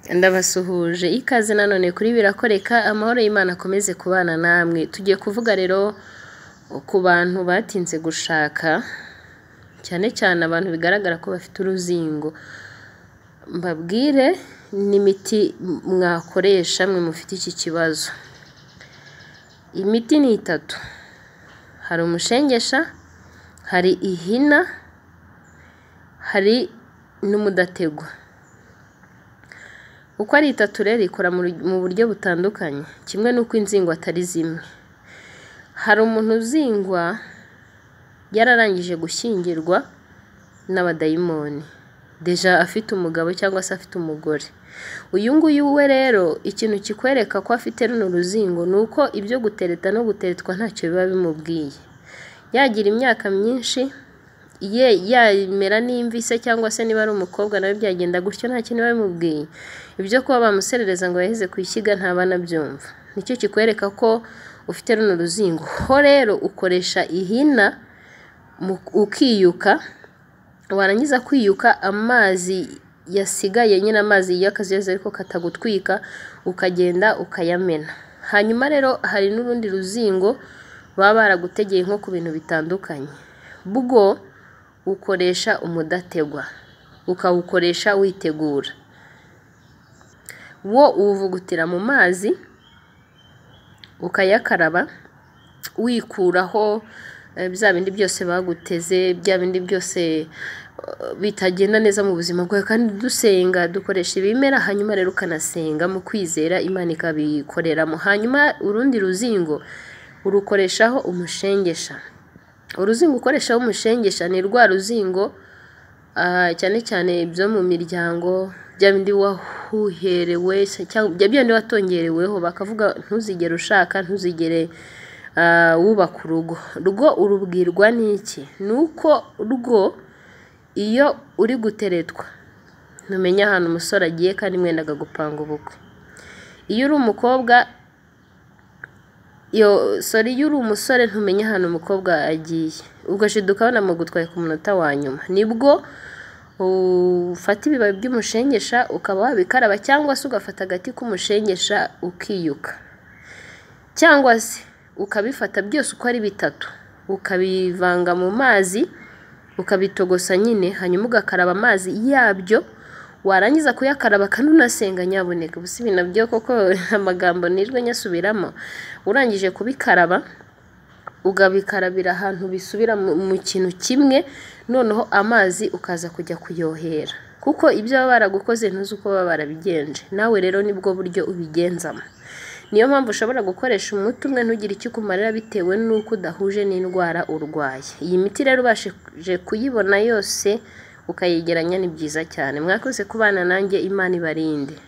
ndabasuhuje ikaze nanone kuri birakoreka amahoro y'Imana akomeze kubana namwe tugiye kuvuga rero ku bantu batinze gushaka cyane cyane abantu bigaragara ko bafite uruzingo mbabwire n'imiti mwakoresha mwe mufite iki kibazo imiti ni itatu hari umushengesha hari ihina hari n'umudategwa uko ari itatu rero ikora mu buryo butandukanye kimwe n'uko inzingwa atari zimwe hari umuntu uzingwa yararangije gushyingirwa n'abadayimoni deja afite umugabo cyangwa se afite umugore uyu nguyu we rero ikintu kikwereka ko afite runo ruzingo ni uko ibyo gutereta no guteretwa ntacyo biba bimubwiye yagira imyaka myinshi ye yamera n'imvise cyangwa se niba ari umukobwa nawe byagenda gutyo nta kintu biba bimubwiye ibyo kuba bamuserereza ngo yaheze ku ishyiga ntaba anabyumva nicyo kikwereka ko ufite runo ruzingo ho rero ukoresha ihina ukiyuka warangiza kwiyuka amazi yasigaye nyine amazi y'akazuyazi ariko katagutwika ukagenda ukayamena hanyuma rero hari n'urundi ruzingo baba baragutegeye nko ku bintu bitandukanye bwo ukoresha umudategwa ukawukoresha witegura wo uwuvugutira mu mazi ukayakaraba wikuraho bya bindi byose baguteze bya bindi byose bitagenda neza mu buzima bwawe kandi dusenga dukoresha ibimera hanyuma rero ukanasenga mu kwizera imana ikabikoreramo hanyuma urundi ruzingo urukoreshaho umushengesha uruzingo ukoreshaho umushengesha ni rwa ruzingo cyane cyane ibyo mu miryango bya bindi wahuherewe cyangwa bindi watongereweho bakavuga ntuzigere ushaka ntuzigere wubaka urugo rwo urubwirwa n'iki ni uko rwo iyo uri guteretwa ntumenya ahantu umusore agiye kandi mwenda akagupanga ubukwe iyo uri umukobwa sori iyo uri umusore ntumenya ahantu umukobwa agiye ugashiduka banamugutwaye ku munota wa nyuma nibwo ufata ibibabi by'umushengesha ukaba wabikaraba cyangwa se ugafata agati k'umushengesha ukiyuka cyangwa se ukabifata byose uko ari bitatu ukabivanga mu mazi ukabitogosa nyine hanyuma ugakaraba amazi yabyo warangiza kuyakaraba kandi unasenga nyaboneka gusa ibi nabyo koko amagambo nirwe nyasubiramo urangije kubikaraba ugabikarabira ahantu bisubira mu kintu kimwe noneho amazi ukaza kujya kuyohera kuko ibyo baba baragukoze ntuzi uko baba barabigenje nawe rero nibwo buryo ubigenzamo niyo mpamvu ushobora gukoresha umuti umwe ntugire icyo ukumarira bitewe n'uko udahuje n'indwara urwaye iyi miti rero ubashije kuyibona yose ukayegeranya ni byiza cyane mwakoze kubana nanjye imana ibarinde